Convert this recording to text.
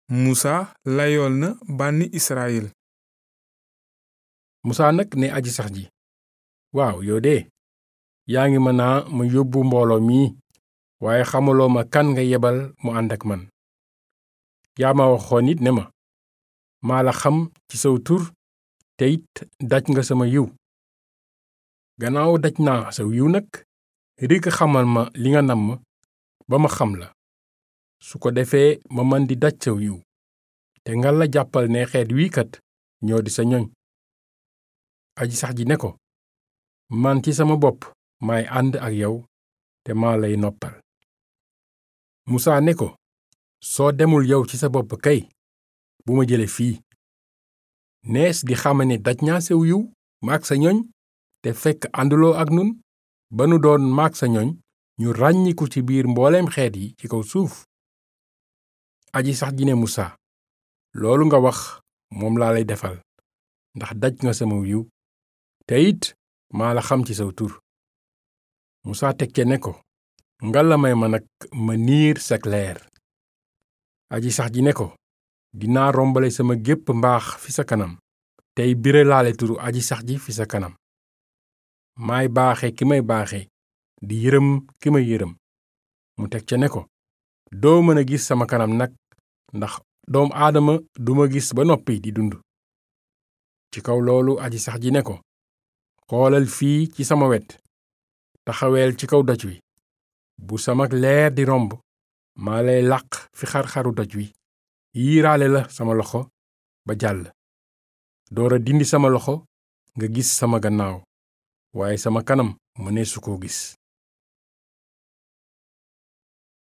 musa layool na bànni israyil musaa nag ne aji sax ji waaw yow de yaa ngi mën naa ma yóbbu mbooloo mii waaye xamuloo ma kan nga yebal mu ànd ak man yaa ma waxoon it ne ma maa la xam ci saw tur te it daj nga sama yiw gannaaw daj naa saw yiw nag rikk xamal ma li nga namm ba ma xam la su ko defee ma man di daj saw yiw te nga la jàppal ne xeet wii kat ñoo di sa ñoñ aji sax ji ne ko man ci sama bopp maay ànd ak yow te maa lay noppal musaa ne ko soo demul yow ci sa bopp kay bu ma jële fii nees di xama ne daj naa sew yiw maag sa ñoñ te fekk ànduloo ak nun ba nu doon maag sa ñoñ ñu ràññiku ci biir mbooleem xeet yi ci kaw suuf aji sax ji ne musaa loolu nga wax moom laa lay defal ndax daj nga sama yiw te it maa la xam ci saw tur musaa teg ce ne ko ngalla may ma nag ma niir sak leer aji sax ji ne ko dinaa rombale sama gépp mbaax fi sa kanam tey biralaale turu aji sax ji fi sa kanam maay baaxe ki may baaxe di yërëm ki may yërëm mu teg ca ne ko doo mën a gis sama kanam nag ndax doom aadama duma gis ba noppi di dund ci kaw loolu aji sax ji ne ko xoolal fii ci sama wet taxaweel ci kaw doj wi bu sama leer di romb maa lay làq fi xar-xaru doj wi yiiraale la sama loxo ba jàll doora dindi sama loxo nga gis sama gannaaw waaye sama kanam mëneesu koo gis